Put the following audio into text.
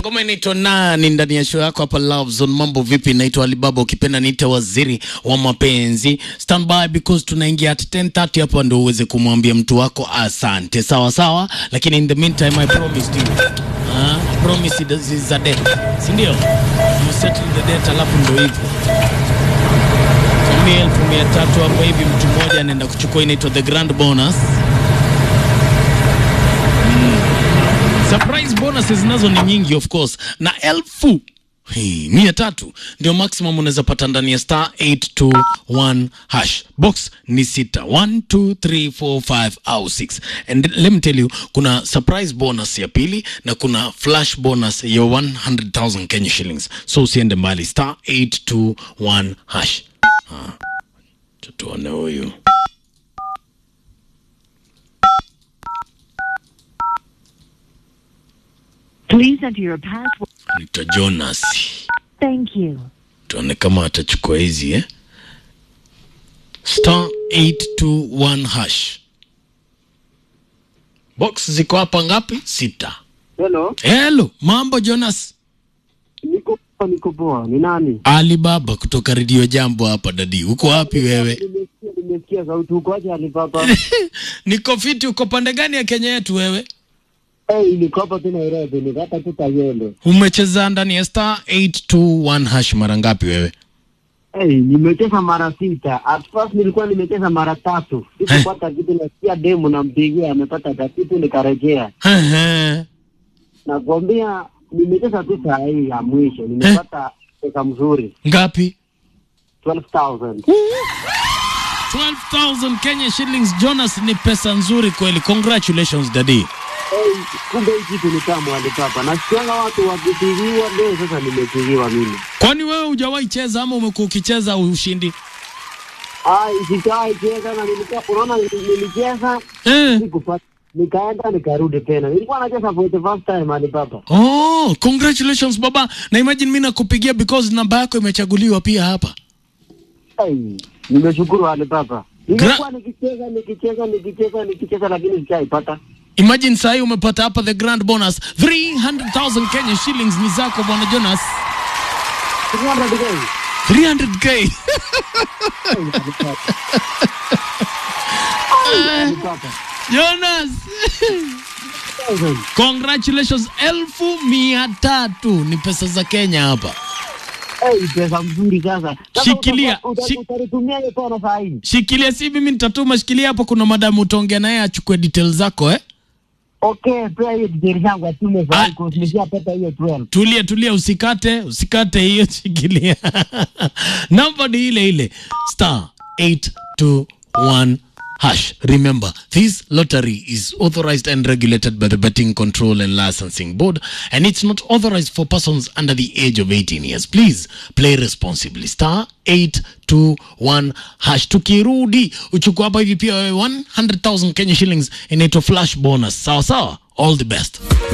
ngoma inaitwa nani ndani ya show yako hapa Love Zone. Mambo vipi? Naitwa Alibaba, ukipenda niite waziri wa mapenzi. Stand by because tunaingia at 10:30 hapa ndio uweze kumwambia mtu wako asante, sawa sawa. Lakini in the meantime I promised you ah, promise is is a debt, si ndio? You settle the debt, alafu ndio hivyo tumia elfu mia tatu hapo hivi, mtu mmoja anaenda kuchukua, inaitwa the grand bonus. Surprise bonuses nazo ni nyingi of course, na elfu Hey, mia tatu ndio maximum unaweza pata ndani ya star 821 hash box ni sita 1 2 3 4 5 au 6 and let me tell you kuna surprise bonus ya pili na kuna flash bonus ya 100,000 Kenya shillings so usiende mbali star 821 hash ah, tuone huyu Please enter your password. nita Jonas Thank you. tuone kama atachukua hizi eh? star 821 hash box ziko hapa ngapi sita Hello, hello mambo jonas niko poa, niko poa. Ni nani? alibaba kutoka redio jambo hapa dadi uko wapi wewe Nimesikia, nimesikia sauti. Uko aje Alibaba? niko fiti uko pande gani ya kenya yetu wewe Hey, niko hapa tu Nairobi, niko hapa tu Kayole. umecheza ndani ya star 821 hash mara ngapi wewe Hey, nimecheza mara sita. At first nilikuwa nimecheza mara tatu. Sikupata kitu, nasikia demu nampigia amepata kakitu, nikarejea. Ehe. Nakwambia nimecheza tu saa hii ya mwisho, nimepata pesa mzuri ngapi 12,000. 12000 kenya shillings jonas ni pesa nzuri kweli congratulations dadi Hey, kumbe hii kitu ni tamu Alibaba. Nasikianga watu wakipigiwa, leo sasa nimepigiwa mimi. kwani wewe hujawahi cheza ama umekuwa ukicheza ushindi Ai, sikai cheza na nilikuwa unaona nilicheza eh. sikupata nikaenda nikarudi tena. Nilikuwa nacheza for the first time Alibaba. Oh, congratulations baba. Na imagine mimi nakupigia because namba yako imechaguliwa pia hapa. Hey, nimeshukuru Alibaba. Nilikuwa nikicheza nikicheza nikicheza nikicheza lakini sijaipata. Imagine sahi umepata hapa the grand bonus 300,000 Kenya shillings ni zako bwana Jonas. 300 days. 300k. Alibaba. Jonas. Thousand. Congratulations elfu mia tatu ni pesa za Kenya hapa. Hey, pesa mzuri sasa. Sasa Shikilia, uta- uta- shi- Utalitumia hiyo tena saa hii. Shikilia si mimi nitatuma, shikilia hapo, kuna madamu utaongea naye achukue details zako eh. Okay, pia hiyo details yangu atume saa Ah. hii kwa nimeshapata hiyo 12. Tulia tulia, usikate usikate hiyo, shikilia. Namba ni ile ile star 821 hash. Remember, this lottery is authorized and regulated by the Betting Control and Licensing Board, and it's not authorized for persons under the age of 18 years. Please play responsibly. Star 821 hash. Tukirudi uchukua hapa hivi pia wewe 100,000 Kenya shillings inaitwa flash bonus. Sawa sawa, all the best.